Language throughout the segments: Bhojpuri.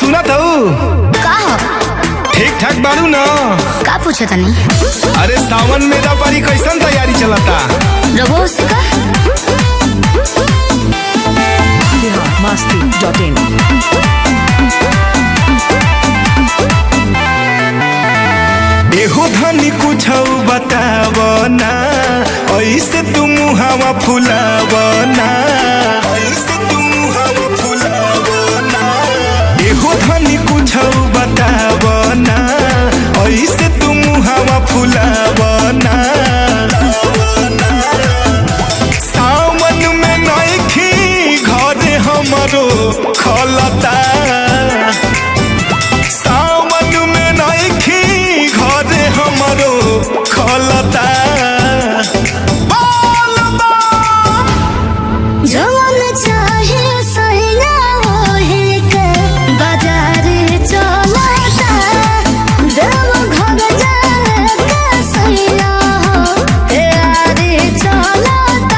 सुनत हूँ का हो ठीक ठाक बारू न का पूछे तनी अरे सावन मेरा पारी कैसन तैयारी चलता रघु से का biharmasti.in एहो धनी कुछ बताव ना ऐसे तू मुहावा फुलाव ना ऐसे तू मुहावा फुलाव ना एहो धनी कुछ बताव ना ऐसे तू मुहावा फुलाव ना सावन में नइखी घरे हमरो खलता सावन में नइखी घरे हमरो खलता बोल बम जवन चाहे सैया ओहे के बाजार चलता देव घर जाए के सैया हो यारी चलता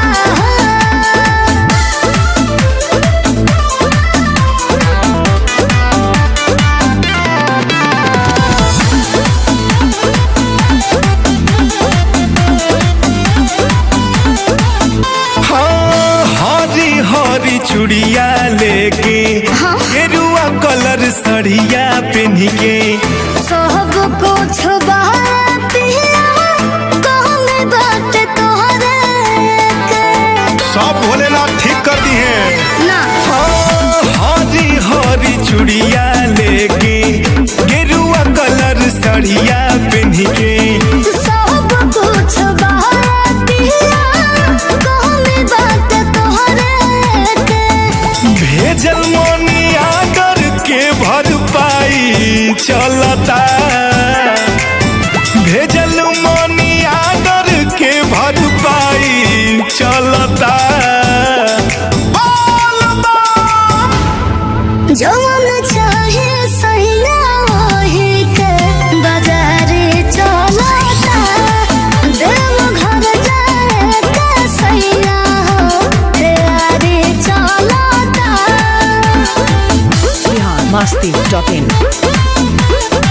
हाँ हरी हरी चूड़िया लेके हाँ। गेरुआ कलर सड़िया पहन के सब कुछ पिया कहले बात तोहरे के सब भोलेनाथ ठीक कर दी है ना हाँ, हरी हरी चूड़िया लेके गेरुआ कलर सड़िया पहन के सब कुछ पिया कहले बात तोहरे के भेजल मनी आदर के भरपाई चलता भेजल मनी आदर के भरपाई चलता बोल बम। जवन चाहे सैया ओहे के बाजार चलता देव घर जाए के सैया हो यारी चलता biharmasti.in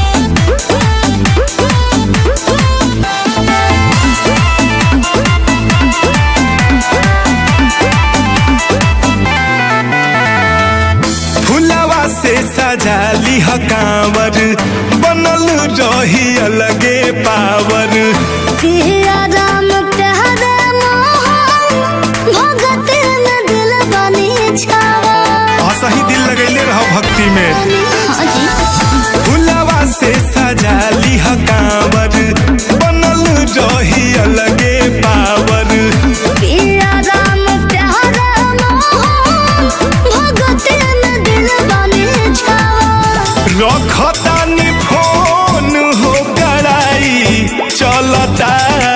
फुलवा से सजा लिह कांवर बनल रही अलगे पावर पिया राम प्यारे मोहन भगत में दिल बनी छावा असही दिल लगैले रह भक्ति में हाँ जी फुलवा से सजा लिह कांवर बनल रही अलगे पावर पिया राम प्यारे मोहन भगत में दिल बनी छावा रखतानी फोन हो कराई चलता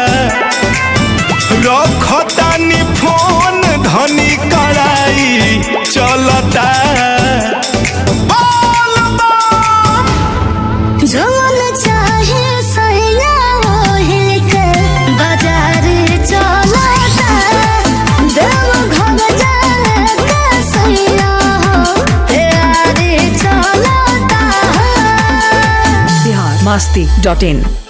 रखतानी फोन धनी कराई चलता बोल बम। जवन चाहे सैया ओहे के बाजार चलता देव घर जाए के सैया हो यारी चलता biharmasti.in